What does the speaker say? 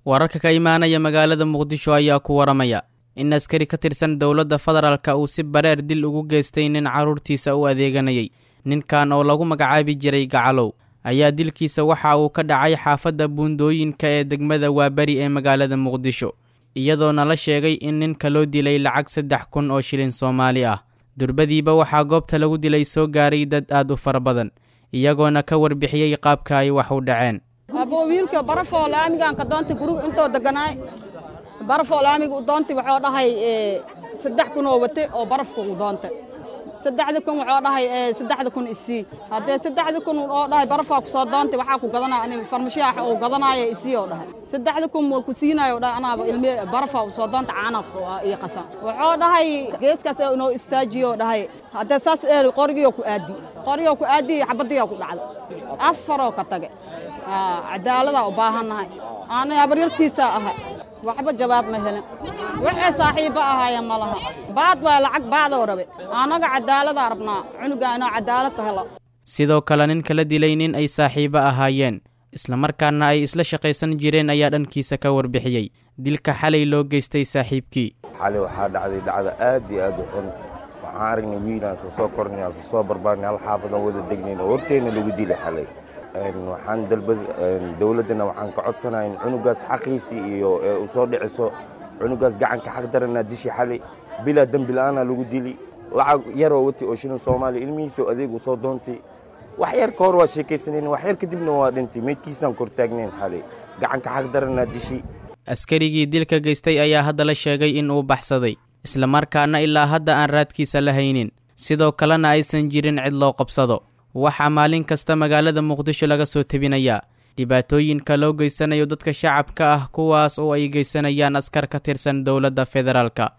wararka ka imaanaya magaalada muqdisho ayaa ku waramaya in askari ka tirsan dowladda federaalka uu si bareer dil ugu geystay nin carruurtiisa u adeeganayay ninkan oo lagu magacaabi jiray gacalow ayaa dilkiisa waxa uu ka dhacay xaafadda buundooyinka ee degmada waaberi ee magaalada muqdisho iyadoona la sheegay in ninka loo dilay lacag saddex kun oo shilin soomaali ah durbadiiba waxaa goobta lagu dilay soo gaaray dad aad u fara badan iyagoona ka warbixiyey qaabka ay wax u dhaceen aboo wiilka barafoo laamiganka doonta guriga intoo deganaay barafoo laamiga u doontay waxuu dhahay saddex kun oo wate oo barafka u doontay saddexda kun waxuu dhahay saddexda kun isii haddee saddexda kun oo dhahay barafaa ku soo doontay waxaa ku gadanaya ani farmashiyax oo gadanaya isii oo dhahay saddexda kun waa ku siinayo dhahay anaaba ilmi barafaa u soo doonta caana iyo qasan waxuu dhahay geeskaas inoo istaajiyo dhahay haddee saas eeli qorigiyoo ku aadi qorigiyoo ku aadi xabadiyaa ku dhacday afaroo ka tage cadaaladaa u baahannahay aanay habaryartiisaa ahay waxba jawaab ma helin waxay saaxiibba ahaayeen ma laha baad waa lacag baadoo rabe annaga cadaaladaa rabnaa cunuga inoo cadaalad ka helo sidoo kale ninka la dilay nin ay saaxiibo ahaayeen islamarkaana ay isla shaqaysan jireen ayaa dhankiisa ka warbixiyey dilka xalay loo geystay saaxiibkii xalay waxaa dhacday dhacda aad iyo aad u xun waxaan aragnay wiilaan iska soo kornay iska soo barbaarnay hal xaafadan wada degnayn oo horteenna lagu dilay xalay waxaan dalbad dowladdana waxaan ka codsanahay in cunugaas xaqiisii iyo ee u soo dhiciso cunugaas gacanka xaq daranaa dishi xalay bilaa dembi la'aana lagu dili lacag yaroo wati oo shilin soomaaliya ilmihiisoo adeeg u soo doontay wax yar ka hor waa sheekaysanayn wax yar kadibna waa dhintay meydkiisaan kor taagnayn xalay gacanka xaq daranaa dishi askarigii dilka geystay ayaa hadda la sheegay in uu baxsaday islamarkaana ilaa hadda aan raadkiisa la haynin sidoo kalena aysan jirin cid loo qabsado waxaa maalin kasta magaalada muqdisho laga soo tebinayaa dhibaatooyinka loo geysanayo dadka shacabka ah kuwaas oo ay geysanayaan askar ka tirsan dowladda federaalka